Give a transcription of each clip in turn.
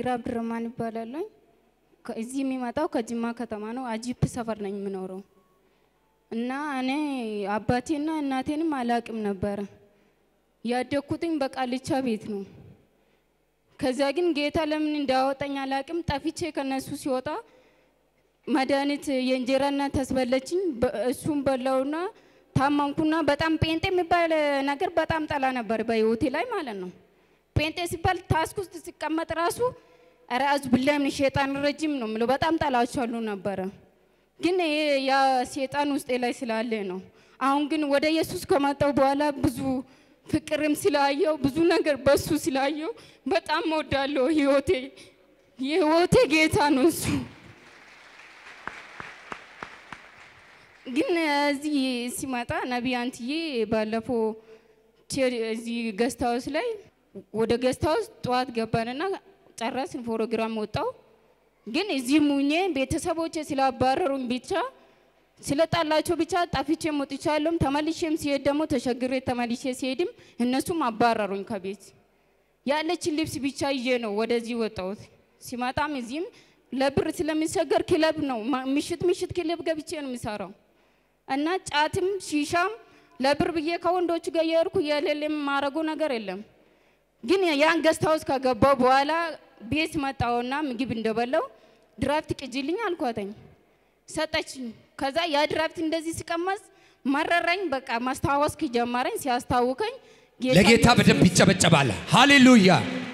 አሚራ አብድረማን ይባላለኝ። እዚህ የሚመጣው ከጅማ ከተማ ነው። አጂፕ ሰፈር ነኝ የምኖረው እና እኔ አባቴና እናቴንም አላቅም ነበረ። ያደግኩትኝ በቃልቻ ቤት ነው። ከዚያ ግን ጌታ ለምን እንዳወጣኝ አላቅም። ጠፍቼ ከነሱ ሲወጣ መድኃኒት የእንጀራ እናት ታስበለችኝ። እሱም በላውና ታመምኩና በጣም ጴንጤ የሚባል ነገር በጣም ጠላ ነበር በህይወቴ ላይ ማለት ነው። ጴንጤ ሲባል ታስክ ውስጥ ሲቀመጥ ራሱ ኧረ አዙ ብላ ምን ሸጣን ረጅም ነው የምለው በጣም ጠላቸዋለሁ ነበረ። ግን ይሄ ያ ሴጣን ውስጤ ላይ ስላለ ነው። አሁን ግን ወደ ኢየሱስ ከመጣው በኋላ ብዙ ፍቅርም ስላየው ብዙ ነገር በሱ ስላየው በጣም ወዳለሁ። ህይወቴ የህይወቴ ጌታ ነው እሱ። ግን እዚህ ሲመጣ ነቢይ አንትዬ ባለፈው እዚህ ገስት ሃውስ ላይ ወደ ገስት ሃውስ ጠዋት ገባንና ጨረስን፣ ፕሮግራም ወጣው። ግን እዚህ ሙኜ ቤተሰቦቼ ስላባረሩኝ ብቻ ስለጣላቸው ብቻ ጠፍቼ ወጥቻለሁም። ተመልሼም ሲሄድ ደግሞ ተሸግሬ ተመልሼ ሲሄድም እነሱም አባረሩኝ ከቤት። ያለችን ልብስ ብቻ ይዤ ነው ወደዚህ ወጣሁት። ሲመጣም እዚህም ለብር ስለሚሰገር ክለብ ነው ምሽት ምሽት ክለብ ገብቼ ነው የሚሰራው እና ጫትም ሺሻም ለብር ብዬ ከወንዶች ጋር የሄድኩ የሌለ የማረገው ነገር የለም። ግን ያን ገስት ሃውስ ከገባው በኋላ ቤት መጣውና ምግብ እንደበላው ድራፍት ቅጅልኝ አልኳተኝ ሰጠችኝ። ከዛ ያ ድራፍት እንደዚህ ሲቀመስ መረረኝ። በቃ ማስታወስ ጀመረኝ። ሲያስታውከኝ ለጌታ በደንብ ይጨበጨባል። ሃሌሉያ!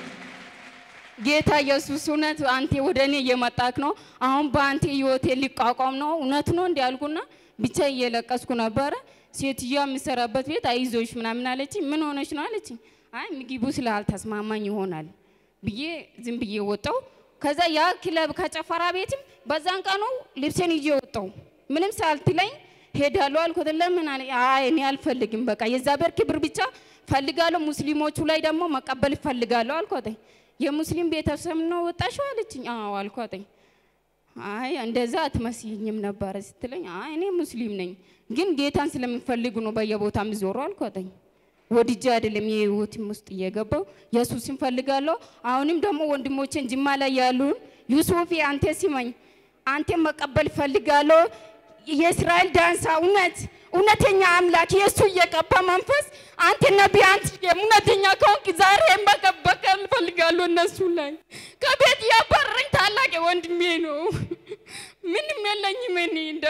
ጌታ ኢየሱስ እውነት አንተ ወደ እኔ እየመጣክ ነው። አሁን በአንተ ህይወቴ ሊቋቋም ነው። እውነት ነው እንዲ ያልኩና ብቻ እየለቀስኩ ነበረ። ሴትዮዋ የምሰራበት ቤት አይዞሽ ምናምን አለችኝ። ምን ሆነች ነው አለችኝ። አይ ምግቡ ስላልተስማማኝ ይሆናል ብዬ ዝም ብዬ ወጣው። ከዛ ያ ክለብ ከጨፈራ ቤትም በዛን ቀኑ ልብሴን ይዤ ወጣው። ምንም ሳልትለኝ ሄዳለሁ አልኩት። ለምን አለ። አይ እኔ አልፈልግም፣ በቃ የእግዚአብሔር ክብር ብቻ ፈልጋለሁ፣ ሙስሊሞቹ ላይ ደግሞ መቀበል እፈልጋለሁ አልኳት። የሙስሊም ቤተሰብ ነው ወጣሽው አለችኝ። አዎ አልኳት። አይ እንደዛ አትመስይኝም ነበረ ስትለኝ፣ አይ እኔ ሙስሊም ነኝ፣ ግን ጌታን ስለምፈልግ ነው በየቦታ የምዞረው አልኳት። ወድጄ አይደለም የህይወትም ውስጥ እየገባው ኢየሱስን ፈልጋለሁ። አሁንም ደግሞ ወንድሞቼን ጅማ ላይ ያሉን ዩሱፍ አንተ ሲመኝ አንተ መቀበል ፈልጋለሁ። የእስራኤል ዳንሳ እውነት እውነተኛ አምላክ የእሱ እየቀባ መንፈስ አንተ ነቢይ አንተ እውነተኛ ከሆንክ ዛሬ መቀበል ፈልጋለሁ። እነሱ ላይ ከቤት ያባረረኝ ታላቅ ወንድሜ ነው። ምንም የለኝም እኔ እንደ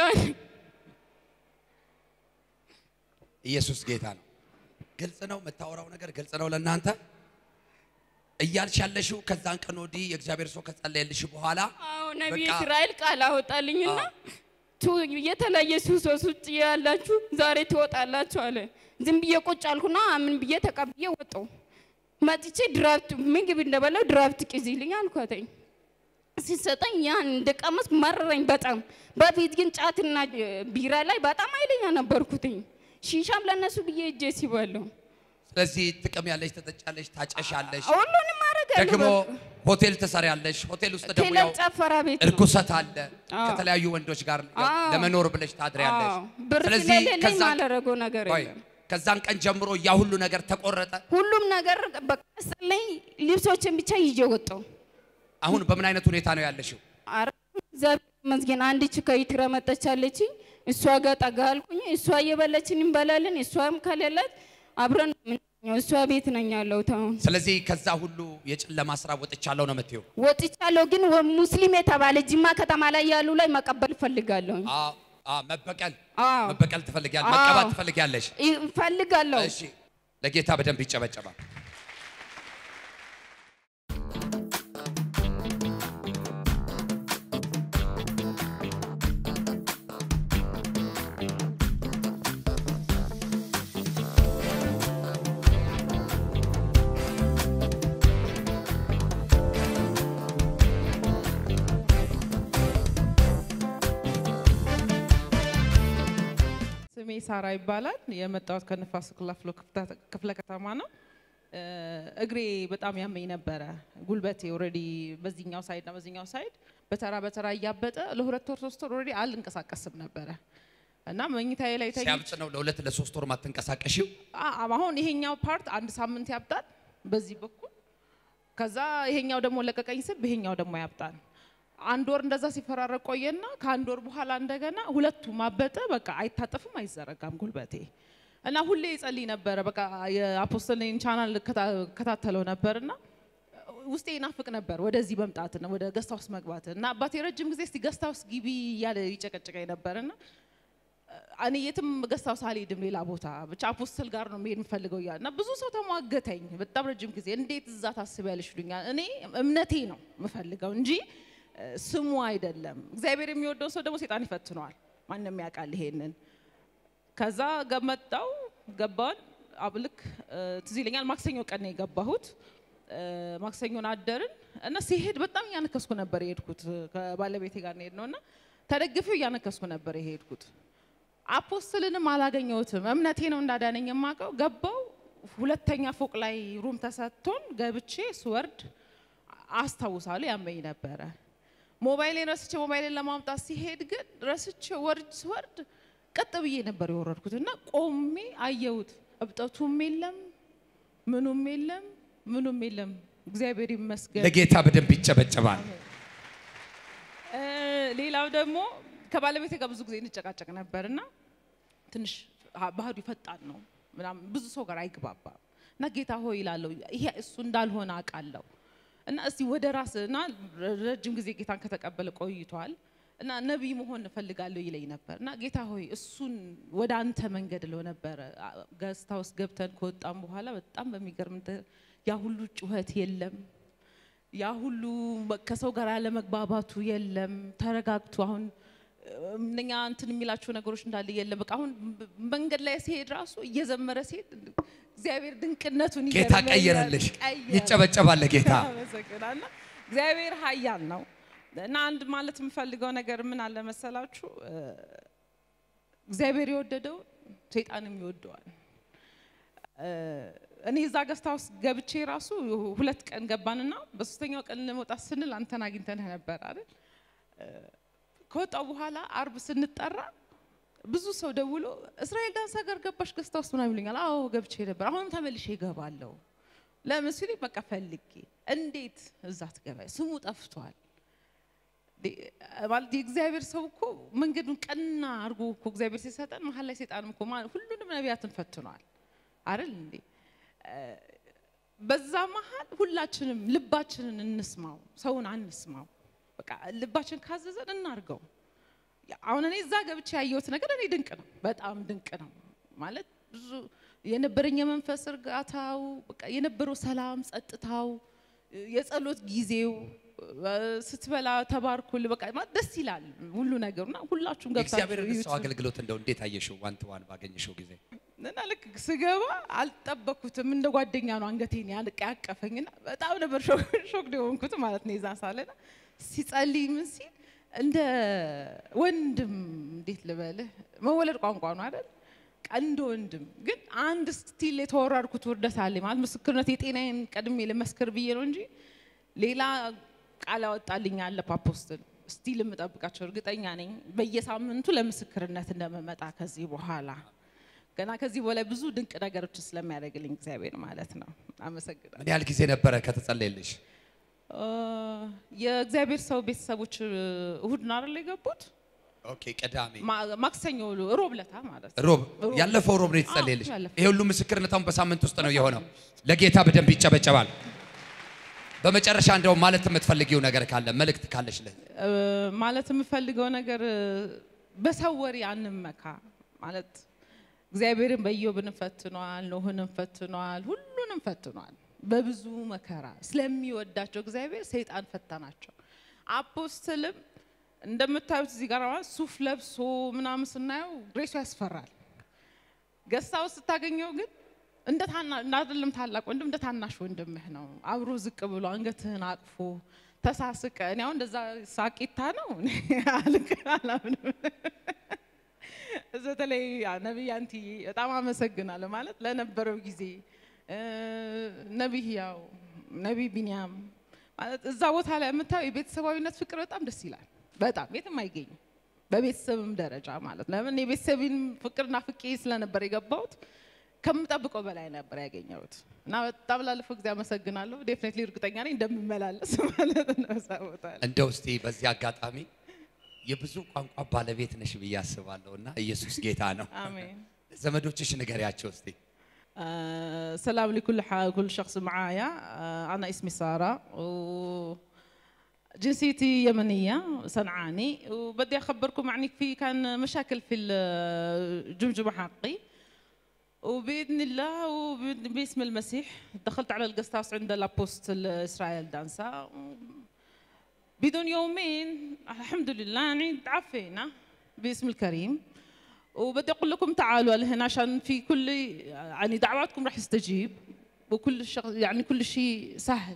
ኢየሱስ ጌታ ነው። ግልጽ ነው የምታወራው ነገር ግልጽ ነው ለእናንተ እያልሽ ያለሽው ከዛን ቀን ወዲህ የእግዚአብሔር ሰው ከጸለየልሽ በኋላ አዎ ነቢይ በቃ- እስራኤል ቃል አወጣልኝና ቱ የተለያየ ሱሶስ ውጭ ያላችሁ ዛሬ ትወጣላችሁ አለ። ዝም ብዬ ቁጭ አልኩና ምን ብዬ ተቀብዬ ወጣው። መጥቼ ድራፍት ምግብ እንደበላው ድራፍት ቅዚልኝ አልኳተኝ። ሲሰጠኝ ያን እንደቀመስ መረረኝ በጣም። በፊት ግን ጫትና እ, ቢራ ላይ በጣም ኃይለኛ ነበርኩትኝ። ሺሻም ለነሱ ብዬ እጄ ሲበለው ስለዚህ ጥቅም ያለሽ ትጠጫለሽ፣ ታጨሻለሽ፣ ሁሉንም አደርጋለሁ። ደግሞ በቃ። ሆቴል ትሰሪያለሽ። ሆቴል ውስጥ ደግሞ ክለብ ያው ጨፈራ ቤት ነው። እርኩሰት አለ። አዎ። ከተለያዩ ወንዶች ጋር ያው አዎ። ለመኖር ብለሽ ታድሪያለሽ። አዎ፣ ብር ስለዚህ ስለሌለኝ ከዛን ማላደርገው ነገር ቆይ፣ የለም። ከዛን ቀን ጀምሮ ያ ሁሉ ነገር ተቆረጠ። ሁሉም ነገር በቃ ላይ ልብሶችን ብቻ ይዤ ወጣሁ። አሁን በምን አይነት ሁኔታ ነው ያለሽው? ኧረ እግዚአብሔር ይመስገን። አንዲች ከይትረ መጣች አለችኝ። እሷ ጋር ጠጋ አልኩኝ። እሷ እየበላችን እንበላለን። እሷም ከሌላት አብረን ነው የምንተኛው። እሷ ቤት ነኝ ያለሁት አሁን። ስለዚህ ከዛ ሁሉ የጨለማ ስራ ወጥቻለሁ ነው የምትይው? ወጥቻለሁ፣ ግን ወ- ሙስሊም የተባለ ጅማ ከተማ ላይ ያሉ ላይ መቀበል እፈልጋለሁ። አዎ፣ አዎ፣ መበቀል አዎ መበቀል ትፈልጊያለሽ፣ አዎ። መቀባት ትፈልጊያለሽ። እፈልጋለሁ። እሺ፣ ለጌታ በደንብ ይጨበጨባል። ስሜ ሳራ ይባላል። የመጣሁት ከንፋስ ክላፍሎ ክፍለ ከተማ ነው። እ፣ እግሬ በጣም ያመኝ ነበረ። ጉልበቴ ኦልሬዲ በዚህኛው ሳይድ እና በዚህኛው ሳይድ በተራ በተራ እያበጠ ለሁለት ወር ሶስት ወር ኦልሬዲ አልንቀሳቀስም ነበረ እና መኝታዬ ላይ ተኝ ሲያብጥ ነው ለሁለት ለሶስት ወር ማትንቀሳቀሽው። አ- አሁን ይሄኛው ፓርት አንድ ሳምንት ያብጣል በዚህ በኩል ከዛ ይሄኛው ደግሞ ለቀቀኝ ስል ይሄኛው ደግሞ ያብጣል። አንድ ወር እንደዛ ሲፈራረቅ ቆየና ከአንድ ወር በኋላ እንደገና ሁለቱም አበጠ። በቃ አይታጠፍም፣ አይዘረጋም ጉልበቴ እና ሁሌ ይጸልይ ነበረ። በቃ የአፖስትልን ቻናል ከታተለው ነበርና ውስጤ ይናፍቅ ነበር ወደዚህ መምጣት ነው ወደ ገስታ ውስጥ መግባት እና አባቴ ረጅም ጊዜ እስቲ ገስታ ውስጥ ግቢ እያለ ይጨቀጭቀኝ ነበርና እኔ የትም ገስታ ውስጥ አልሄድም ሌላ ቦታ ብቻ አፖስትል ጋር ነው መሄድ የምፈልገው እያለ እና ብዙ ሰው ተሟገተኝ በጣም ረጅም ጊዜ እንዴት እዛ ታስቢያለሽ ይሉኛል። እኔ እምነቴ ነው የምፈልገው እንጂ እ፣ ስሙ አይደለም። እግዚአብሔር የሚወደው ሰው ደግሞ ሴጣን ይፈትነዋል። ማንም ያውቃል ይሄንን። ከዛ ገመጣው ገባን አብልክ ትዝ ይለኛል። ማክሰኞ ቀን ነው የገባሁት። እ፣ ማክሰኞን አደርን እና ሲሄድ በጣም እያነከስኩ ነበር የሄድኩት። ከባለቤቴ ጋር ነው የሄድነው እና ተደግፌው እያነከስኩ ነበር የሄድኩት። አፖስትልንም አላገኘሁትም። እምነቴ ነው እንዳዳነኝ የማውቀው። ገባው ሁለተኛ ፎቅ ላይ ሩም ተሰጥቶን ገብቼ ስወርድ አስታውሳለሁ ያመኝ ነበረ። ሞባይሌን ረስቼ ሞባይሌን ለማምጣት ሲሄድ ግን ረስቼ ወርድ ስወርድ ቀጥ ብዬ ነበር የወረድኩት እና ቆሜ አየሁት። እብጠቱም የለም ምኑም የለም ምኑም የለም። እግዚአብሔር ይመስገን። ለጌታ በደንብ ይጨበጨባል። እ፣ ሌላው ደግሞ ከባለቤቴ ጋር ብዙ ጊዜ እንጨቃጨቅ ነበር እና ትንሽ ሀ- ባህሪው ፈጣን ነው ምናምን ብዙ ሰው ጋር አይግባባም እና ጌታ ሆይ ይላለሁ ይሄ እሱ እንዳልሆነ አውቃለሁ እና እስቲ ወደ ራስ እና ረጅም ጊዜ ጌታን ከተቀበለ ቆይቷል እና ነቢይ መሆን እፈልጋለሁ ይለኝ ነበር እና ጌታ ሆይ እሱን ወደ አንተ መንገድ ለው ነበረ ገስታ ውስጥ ገብተን ከወጣም በኋላ በጣም በሚገርም እንትን ያ ሁሉ ጩኸት የለም ያ ሁሉ ከሰው ጋር ያለመግባባቱ የለም። ተረጋግቶ አሁን እነኛ እንትን የሚላቸው ነገሮች እንዳለ የለም። በቃ አሁን መንገድ ላይ ሲሄድ ራሱ እየዘመረ ሲሄድ እግዚአብሔር ድንቅነቱን ጌታ ይገርመኛል። ቀየረልሽ። ቀየረ። ይጨበጨባል ለጌታ። አመሰግናለሁ። እግዚአብሔር ኃያል ነው እና አንድ ማለት የምፈልገው ነገር ምን አለ መሰላችሁ እ፣ እግዚአብሔር የወደደው ሰይጣንም ይወደዋል። እ፣ እኔ እዛ ገስታ ውስጥ ገብቼ ራሱ ሁለት ቀን ገባንና በሶስተኛው ቀን ለመውጣት ስንል አንተን አግኝተንህ ነበር አይደል? እ፣ ከወጣው በኋላ አርብ ስንጠራ ብዙ ሰው ደውሎ እስራኤል ዳንስ ሀገር ገባሽ ገስታ ውስጥ ምናምን ይሉኛል። አዎ ገብቼ ነበር፣ አሁንም ተመልሼ እገባለሁ። ለምን ሲሉኝ በቃ ፈልጌ እንዴት እዛ ትገባ ስሙ ጠፍቷል። ዲ- ማለት የእግዚአብሔር ሰው እኮ መንገዱን ቀና አድርጎ እኮ እግዚአብሔር ሲሰጠን መሀል ላይ ሴጣንም እኮ ማ- ሁሉንም ነቢያትን ፈትኗል አይደል እንዴ? እ፣ በዛ መሀል ሁላችንም ልባችንን እንስማው፣ ሰውን አንስማው። በቃ ልባችን ካዘዘን እናርገው። ያ- አሁን እኔ እዛ ገብቼ ያየሁት ነገር እኔ ድንቅ ነው፣ በጣም ድንቅ ነው። ማለት ብዙ የነበረኝ የመንፈስ እርጋታው፣ በቃ የነበረው ሰላም፣ ጸጥታው፣ የጸሎት ጊዜው እ፣ ስትበላ ተባርኩል፣ በቃ ማለት ደስ ይላል ሁሉ ነገሩና ሁላችሁም የእግዚአብሔር ገብታችሁ ሰው አገልግሎት እንደው እንዴት አየሽው? ዋን ቱ ዋን ባገኘሽው ጊዜ እና ልክ ስገባ አልጠበኩትም። እንደ ጓደኛ ነው አንገቴን ያንቀ ያቀፈኝና በጣም ነበር ሾክ የሆንኩት ማለት ነው። የዛ ሳለና ሲጸልይ ምን ሲል እንደ ወንድም እንዴት ልበልህ መወለድ ቋንቋ ነው አይደል? በቃ እንደ ወንድም ግን አንድ ስቲል የተወራርኩት ውርደት አለ ማለት ምስክርነት የጤናዬን ቀድሜ ልመስክር ብዬ ነው እንጂ ሌላ ቃል ያወጣልኝ አለ አፖስትል ስቲል የምጠብቃቸው እርግጠኛ ነኝ በየሳምንቱ ለምስክርነት እንደምመጣ ከዚህ በኋላ ገና ከዚህ በላይ ብዙ ድንቅ ነገሮች ስለሚያደርግልኝ እግዚአብሔር ማለት ነው። አመሰግናለሁ። ምን ያህል ጊዜ ነበረ ከተጸለየልሽ? እ፣ የእግዚአብሔር ሰው ቤተሰቦች እሁድ ነው አይደል የገቡት? ኦኬ ቅዳሜ ማ- ማክሰኞ ሮብ ለታ ማለት ነው። ሮብ ሮብ። ያለፈው ሮብ ነው የተጸለየልሽ። አዎ፣ ያለፈው። ይሄ ሁሉ ምስክርነት አሁን በሳምንት ውስጥ ነው የሆነው። ለጌታ በደንብ ይጨበጨባል። በመጨረሻ እንደው ማለት የምትፈልጊው ነገር ካለ መልእክት ካለሽ ለ እ፣ ማለት የምፈልገው ነገር እ፣ በሰው ወሬ አንመካ ማለት እግዚአብሔርን በኢዮብን ፈትኗል፣ ኖህንም ፈትኗል፣ ሁሉንም ፈትኗል በብዙ መከራ ስለሚወዳቸው እግዚአብሔር ሰይጣን ፈተናቸው። አፖስትልም እንደምታዩት እዚህ ጋር ማለት ሱፍ ለብሶ ምናምን ስናየው ግሬሱ ያስፈራል። ገስታ ውስጥ ስታገኘው ግን እንደ ታና እንደ አይደለም ታላቅ ወንድም እንደ ታናሽ ወንድምህ ነው። አብሮ ዝቅ ብሎ አንገትህን አቅፎ ተሳስቀ እኔ አሁን እንደዛ ሳቂታ ነው እኔ አልክ አላምንም። በተለይ ነቢይ አንትዬ በጣም አመሰግናለሁ ማለት ለነበረው ጊዜ እ፣ ነቢይ ያው ነቢይ ቢንያም ማለት እዛ ቦታ ላይ የምታየው የቤተሰባዊነት ፍቅር በጣም ደስ ይላል። በጣም የትም አይገኝም። በቤተሰብም ደረጃ ማለት ነው። ለምን የቤተሰብን ፍቅርና ፍቄ ስለነበር የገባሁት ከምጠብቀው በላይ ነበር ያገኘሁት እና በጣም ላለፈው ጊዜ አመሰግናለሁ። ዴፍኔትሊ እርግጠኛ ነኝ እንደምመላለስ ማለት ነው እዛ ቦታ ላይ። እንደው እስቲ በዚህ አጋጣሚ የብዙ ቋንቋ ባለቤት ነሽ ብዬ አስባለሁ እና ኢየሱስ ጌታ ነው። አሜን። ዘመዶችሽ ንገሪያቸው እስቲ። آه، سلام لكل ح- كل شخص معايا آه، أنا اسمي سارة وجنسيتي يمنية صنعاني وبدي أخبركم يعني في كان مشاكل في الجمجمة حقي وبإذن الله وباسم المسيح دخلت على القست هاوس عند الابوست إسرائيل دانسا بدون يومين الحمد لله يعني تعافينا باسم الكريم وبدي اقول لكم تعالوا لهنا عشان في كل يعني دعواتكم راح يستجيب وكل الشغل يعني كل شيء سهل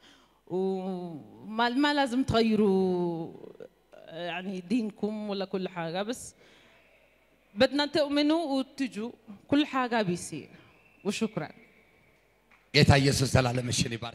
وما ما لازم تغيروا يعني دينكم ولا كل حاجه بس بدنا تؤمنوا وتجوا كل حاجه بيصير وشكرا ጌታ ኢየሱስ ዘላለምሽን ይባርክ።